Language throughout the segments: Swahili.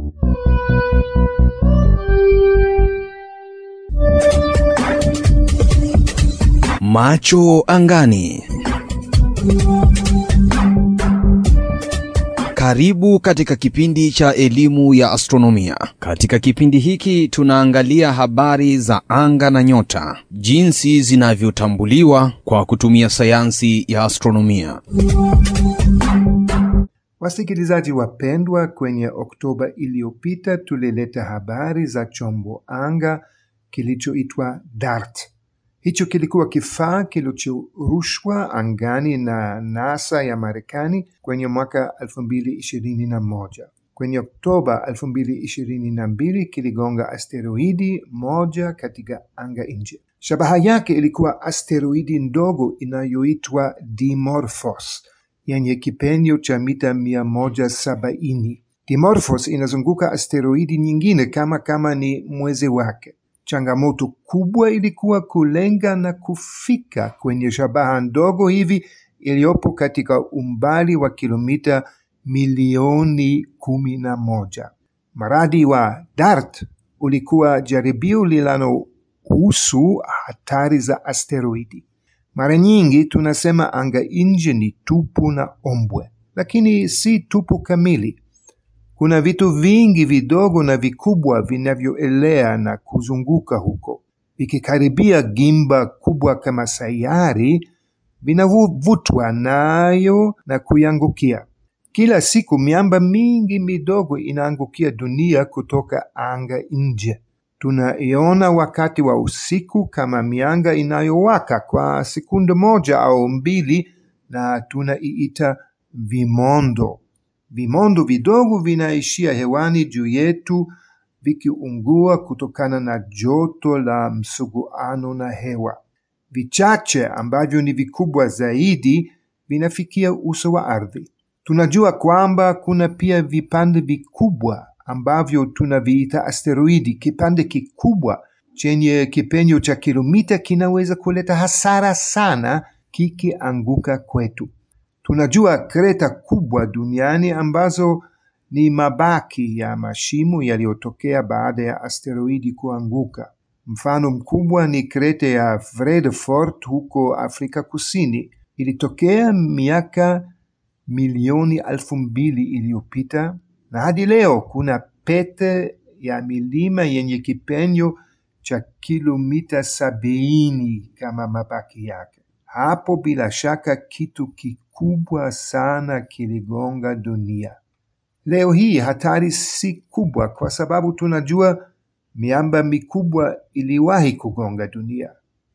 Macho angani. Karibu katika kipindi cha elimu ya astronomia. Katika kipindi hiki tunaangalia habari za anga na nyota, jinsi zinavyotambuliwa kwa kutumia sayansi ya astronomia. Wasikilizaji wapendwa, kwenye Oktoba iliyopita tulileta habari za chombo anga kilichoitwa DART. Hicho kilikuwa kifaa kilichorushwa angani na NASA ya Marekani kwenye mwaka 2021. Kwenye Oktoba 2022 kiligonga asteroidi moja katika anga nje. Shabaha yake ilikuwa asteroidi ndogo inayoitwa Dimorphos yenye kipenyo cha mita 170. Dimorphos inazunguka asteroidi nyingine kama kama ni mwezi wake. Changamoto kubwa ilikuwa kulenga na kufika kwenye shabaha ndogo hivi iliyopo katika umbali wa kilomita milioni kumi na moja. Mradi wa DART ulikuwa jaribio linalohusu hatari za asteroidi. Mara nyingi tunasema anga nje ni tupu na ombwe, lakini si tupu kamili. Kuna vitu vingi vidogo na vikubwa vinavyoelea na kuzunguka huko. Vikikaribia gimba kubwa kama sayari, vinavutwa nayo na kuiangukia. Kila siku miamba mingi midogo inaangukia dunia kutoka anga nje. Tunaiona wakati wa usiku kama mianga inayowaka kwa sekunde moja au mbili, na tunaiita vimondo. Vimondo vidogo vinaishia hewani juu yetu vikiungua kutokana na joto la msuguano na hewa. Vichache ambavyo ni vikubwa zaidi vinafikia uso wa ardhi. Tunajua kwamba kuna pia vipande vikubwa ambavyo tunaviita asteroidi. Kipande kikubwa chenye kipenyo cha kilomita kinaweza kuleta hasara sana kikianguka kwetu. Tunajua kreta kubwa duniani ambazo ni mabaki ya mashimo yaliyotokea baada ya asteroidi kuanguka. Mfano mkubwa ni kreta ya Vredefort huko Afrika Kusini. Ilitokea miaka milioni elfu mbili iliyopita, na hadi leo kuna pete ya milima yenye kipenyo cha kilomita sabini kama mabaki yake. Hapo bila shaka kitu kikubwa sana kiligonga dunia. Leo hii hatari si kubwa kwa sababu tunajua miamba mikubwa iliwahi kugonga dunia,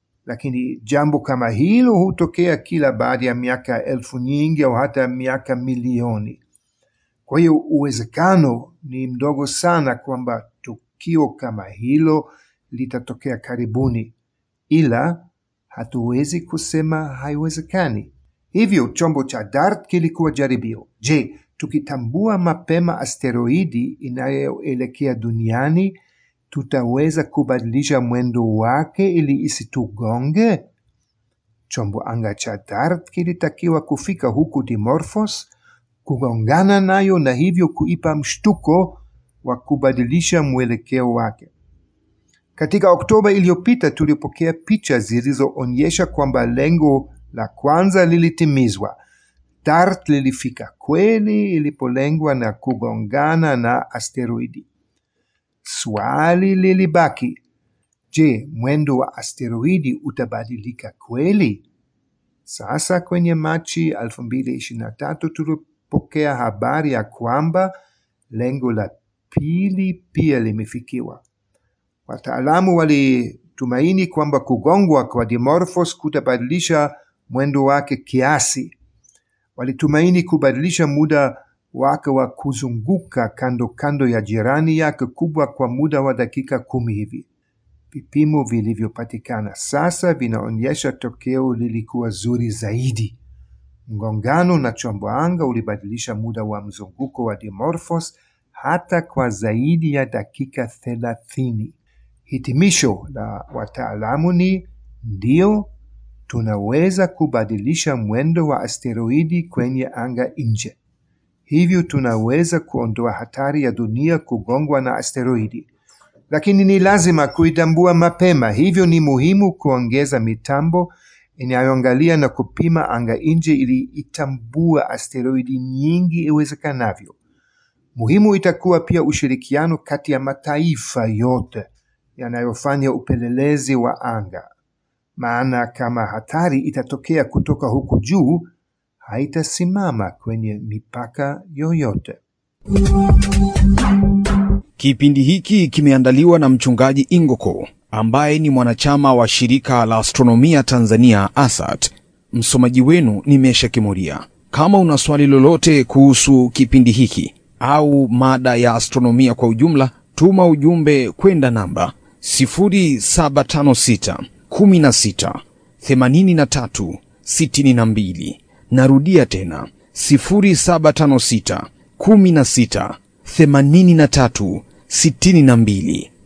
lakini jambo kama hilo hutokea kila baada ya miaka elfu nyingi au hata miaka milioni. Kwa hiyo uwezekano ni mdogo sana kwamba tukio kama hilo litatokea karibuni, ila hatuwezi kusema haiwezekani. Hivyo chombo cha DART kilikuwa jaribio. Je, tukitambua mapema asteroidi inayoelekea duniani, tutaweza kubadilisha mwendo wake ili isitugonge? Chombo anga cha DART kilitakiwa kufika huku Dimorphos, kugongana nayo na hivyo kuipa mshtuko wa kubadilisha mwelekeo wake. Katika Oktoba iliyopita tulipokea picha zilizoonyesha kwamba lengo la kwanza lilitimizwa. DART lilifika kweli ilipolengwa na kugongana na asteroidi. Swali lilibaki, je, mwendo wa asteroidi utabadilika kweli? Sasa kwenye Machi 2023 tulipokea habari ya kwamba lengo la pili pia limefikiwa. Wataalamu walitumaini kwamba kugongwa kwa Dimorphos kutabadilisha mwendo wake kiasi. Walitumaini kubadilisha muda wake wa kuzunguka kando kando ya jirani yake kubwa kwa muda wa dakika kumi hivi. Vipimo vilivyopatikana sasa vinaonyesha tokeo lilikuwa zuri zaidi. Mgongano na chombo anga ulibadilisha muda wa mzunguko wa Dimorphos hata kwa zaidi ya dakika thelathini. Hitimisho la wataalamu ni ndio, tunaweza kubadilisha mwendo wa asteroidi kwenye anga nje. hivyo tunaweza kuondoa hatari ya dunia kugongwa na asteroidi. Lakini ni lazima kuitambua mapema, hivyo ni muhimu kuongeza mitambo inayoangalia na kupima anga nje ili itambua asteroidi nyingi iwezekanavyo. Muhimu itakuwa pia ushirikiano kati ya mataifa yote yanayofanya upelelezi wa anga, maana kama hatari itatokea kutoka huku juu, haitasimama kwenye mipaka yoyote. Kipindi hiki kimeandaliwa na mchungaji Ingoko ambaye ni mwanachama wa shirika la astronomia Tanzania ASAT. Msomaji wenu ni Mesha Kimuria. Kama una swali lolote kuhusu kipindi hiki au mada ya astronomia kwa ujumla, tuma ujumbe kwenda namba 0756 16 83 62. Narudia tena 0756 16 83 62.